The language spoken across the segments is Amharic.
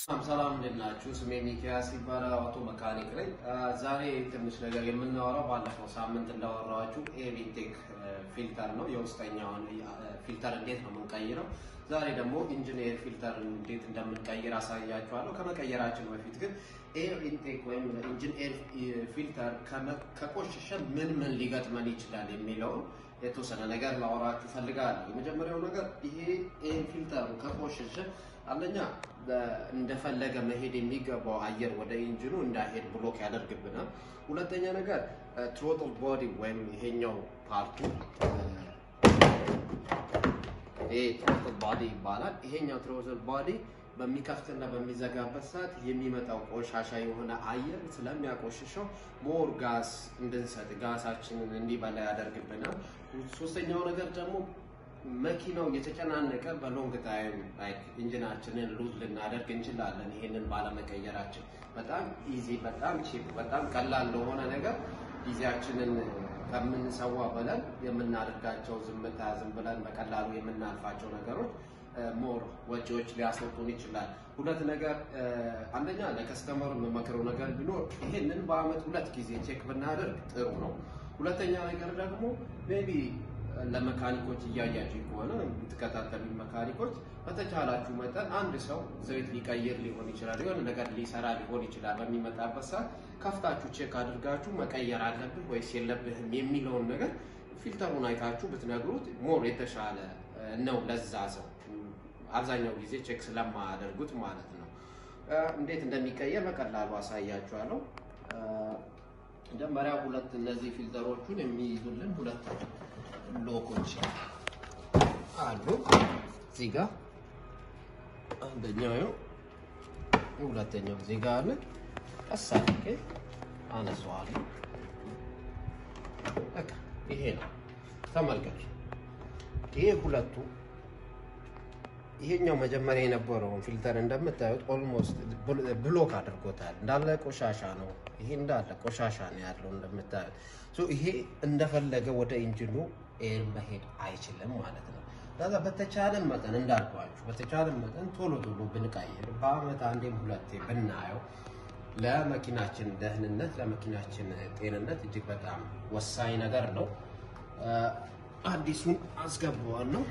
ሰላም ሰላም እንዴት ናችሁ? ስሜ ሚኪያስ ይባላል። አውቶ መካኒክ ነኝ። ዛሬ ትንሽ ነገር የምናወራው ባለፈው ሳምንት እንዳወራኋችሁ ኤቪቴክ ፊልተር ነው። የውስጠኛውን ፊልተር እንዴት ነው የምንቀይረው። ዛሬ ደግሞ ኢንጂኒየር ፊልተር እንዴት እንደምንቀይር አሳያችኋለሁ። ከመቀየራችን በፊት ግን ኤር ኢንቴክ ወይም ኢንጂኒየር ፊልተር ከቆሸሸ ምን ምን ሊገጥመን ይችላል የሚለውን የተወሰነ ነገር ላወራችሁ ፈልጋለሁ። የመጀመሪያው ነገር ይሄ ኤር ፊልተሩ ከቆሸሸ አንደኛ እንደፈለገ መሄድ የሚገባው አየር ወደ ኢንጂኑ እንዳይሄድ ብሎክ ያደርግብናል። ሁለተኛ ነገር ትሮትል ቦዲ ወይም ይሄኛው ፓርቱ ይሄ ትሮትል ቦዲ ይባላል። ይሄኛው ትሮትል ቦዲ በሚከፍትና በሚዘጋበት ሰዓት የሚመጣው ቆሻሻ የሆነ አየር ስለሚያቆሽሸው ሞር ጋስ እንድንሰጥ ጋሳችንን እንዲበላ ያደርግብናል። ሶስተኛው ነገር ደግሞ መኪናው የተጨናነቀ በሎንግ ታይም ላይክ ኢንጂናችንን ሉዝ ልናደርግ እንችላለን። ይሄንን ባለመቀየራችን በጣም ኢዚ፣ በጣም ቺፕ፣ በጣም ቀላል ለሆነ ነገር ጊዜያችንን ከምንሰዋ ብለን የምናደርጋቸው ዝምታ ዝም ብለን በቀላሉ የምናልፋቸው ነገሮች ሞር ወጪዎች ሊያስወጡን ይችላል። ሁለት ነገር አንደኛ ለከስተመሩ የምመክረው ነገር ቢኖር ይሄንን በአመት ሁለት ጊዜ ቼክ ብናደርግ ጥሩ ነው። ሁለተኛ ነገር ደግሞ ሜቢ ለመካኒኮች እያያችሁ ከሆነ የምትከታተሉ መካኒኮች በተቻላችሁ መጠን አንድ ሰው ዘይት ሊቀይር ሊሆን ይችላል፣ የሆነ ነገር ሊሰራ ሊሆን ይችላል። በሚመጣበት ሰዓት ከፍታችሁ ቼክ አድርጋችሁ መቀየር አለብህ ወይስ የለብህም የሚለውን ነገር ፊልተሩን አይታችሁ ብትነግሩት ሞር የተሻለ ነው ለዛ ሰው። አብዛኛው ጊዜ ቼክ ስለማያደርጉት ማለት ነው። እንዴት እንደሚቀየር በቀላሉ አሳያችኋለሁ። መጀመሪያ ሁለት እነዚህ ፊልተሮቹን የሚይዙልን ሁለት ሎኮች አሉ። እዚህ ጋር አንደኛው ነው፣ ሁለተኛው እዚህ ጋር አለ። ቀስ አድርጌ አነሳዋለሁ። በቃ ይሄ ነው። ተመልከቱ። ይሄ ሁለቱ ይሄኛው መጀመሪያ የነበረውን ፊልተር እንደምታዩት ኦልሞስት ብሎክ አድርጎታል። እንዳለ ቆሻሻ ነው። ይሄ እንዳለ ቆሻሻ ነው ያለው እንደምታዩት። ይሄ እንደፈለገ ወደ ኢንጂኑ ኤር መሄድ አይችልም ማለት ነው። ከዛ በተቻለን መጠን እንዳልኳችሁ በተቻለን መጠን ቶሎ ቶሎ ብንቀይር በአመት አንዴም ሁለቴ ብናየው ለመኪናችን ደህንነት ለመኪናችን ጤንነት እጅግ በጣም ወሳኝ ነገር ነው። አዲሱን አስገባዋለሁ።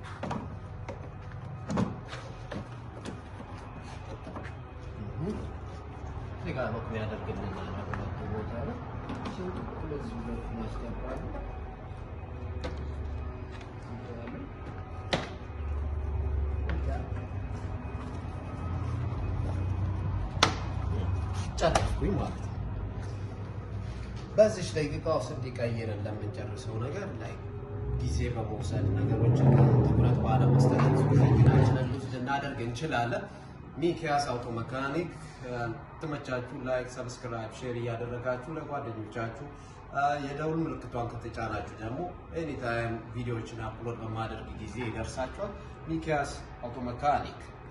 እዚህ ጋር በኩል ያደርግልናል ሁለቱ ቦታ ላይ ስለዚህ ሁለቱ ማስገባሉ ጨረስኩኝ ማለት ነው። በዚች ደቂቃ ውስጥ እንዲቀይርን ለምንጨርሰው ነገር ላይ ጊዜ በመውሰድ ነገሮችን ትኩረት ባለመስጠት መኪናችንን ሉዝ ልናደርግ እንችላለን። ሚኪያስ አውቶ መካኒክ ትመቻችሁ፣ ላይክ፣ ሰብስክራይብ፣ ሼር እያደረጋችሁ ለጓደኞቻችሁ የደውል ምልክቷን ከተጫናችሁ ደግሞ ኤኒታይም ቪዲዮዎችን አፕሎድ በማደርግ ጊዜ ይደርሳችኋል። ሚኪያስ አውቶ መካኒክ